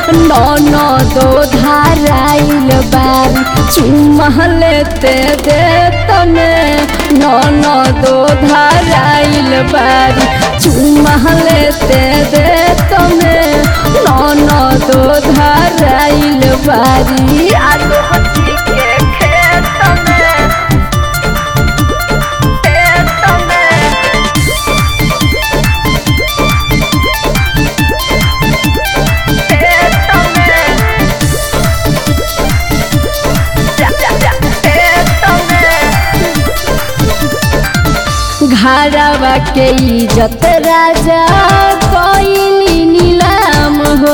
ननदो धाराइल बारी चुम्मा लेते दे तने ननदो धाराइल बारी चुम्मा लेते दे तने ननदो धाराइल बारी आलू हथी के खेत में खेत में खेत में खेत में घरवा के इज्जत राजा कोइली नीलाम हो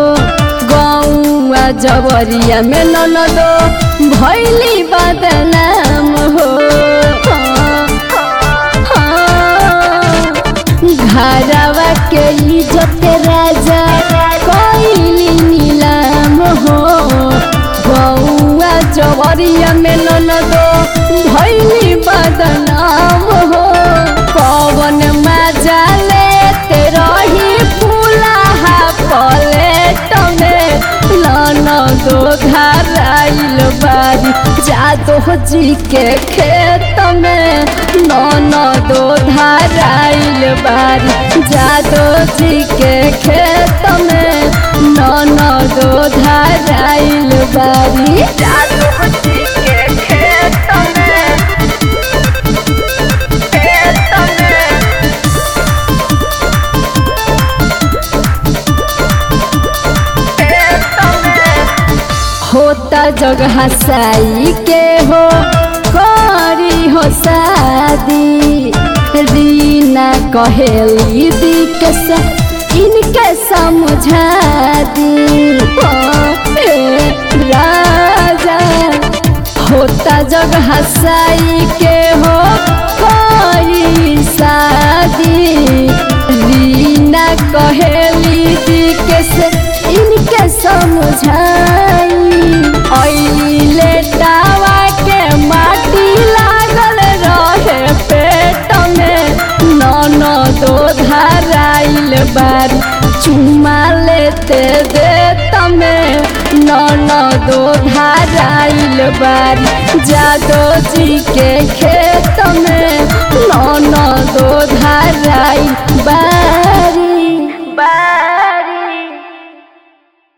गौआ जवरिया में ननदो भैली बदनाम हो घरवा के इज्जत राजा कोइली नीलाम हो गौआ जवरिया में ननदो भैली बदनाम हो पवन मजा लेते रही फूलाहा पलेट में ननदो धाराइल बारी जादो जी के खेत में ननदो धाराइल बारी जादो जी के खेत में ननदो धाराइल बारी जादो जी के खेत में खेत में होता जगह साई के हो करी हो शादी रीना कहेली दी के सा इनके समझा दी ओ, ए, राजा होता जगह साई के हो करी शादी रीना कहेली दी के से इनके समझाई अइले दावा के माटी लागल रहे पेट में ननदो धाराइल बारी चुमा लेते दे तमे ननदो धाराइल बारी जादो जी के खेत में ननदो धार